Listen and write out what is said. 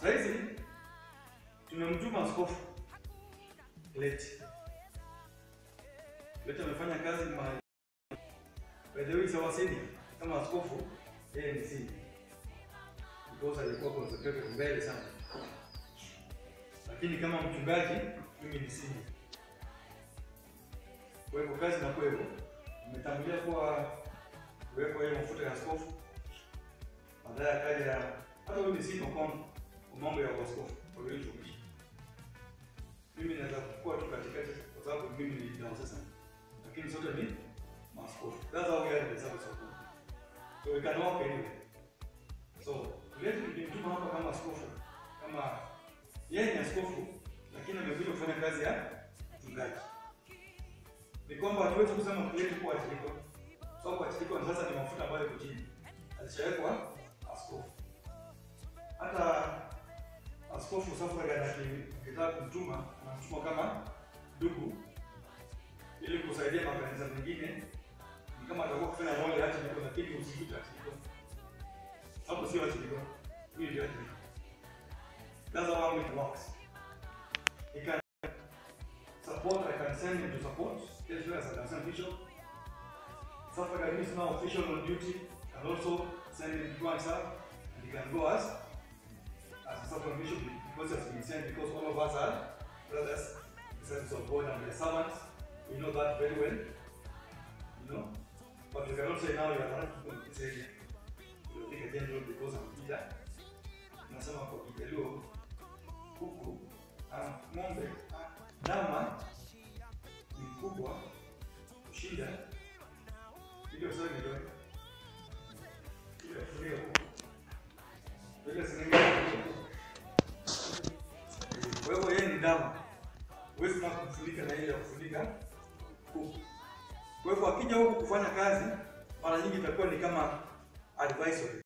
Sasa hizi tumemtuma askofu leti leti amefanya kazi mahali by the way sawa sini kama askofu yeye ni sini because alikuwa concentrated mbele sana, lakini kama mchungaji mimi ni sini. Kwa hivyo kazi na kwa hivyo nimetangulia kuwa kuwekwa hiyo mafuta ya askofu, baadaye akaja hata huyu ni sini kwa mambo ya askofu kwa hiyo tumishi. Mimi naweza kuwa tu katikati kwa sababu mimi ni diocesan, lakini sote ni maaskofu. That's how we are in the service of God. So we can walk anyway. So leo tulimtuma hapa kama askofu, kama yeye ni askofu, lakini amekuja kufanya kazi ya mchungaji. Ni kwamba hatuwezi kusema kuleti kuwa achiliko, sababu so, achiliko ni sasa ni mafuta ambayo yako chini, alishawekwa askofu. Hata askofu Safragan akitaka kumtuma anamtuma kama ndugu, ili kusaidia makanisa mengine, ni kama atakuwa kufanya moja achiliko, lakini usikute achiliko hapo sio achiliko. Hii ndio achiliko. That's how it works. You can support, I can send him to support, as well as I can send bishop. Safragan is now official on duty, can also send him to himself, and he can go as as a Safragan bishop because he has been sent, because all of us are brothers, the service of God and the servants. We know that very well, you know. But we cannot say now you are not going to say piga general because amepita. Nasema kwa Kijaluo kuku ah, ng'ombe ah, ndama ni mkubwa kushinda ile sasa ndio ile fulio ile sinenge. Kwa hivyo yeye ni ndama, huwezi na kumfunika na ile ya kufunika kuku. Kwa hivyo akija huku kufanya kazi, mara nyingi itakuwa ni kama advisory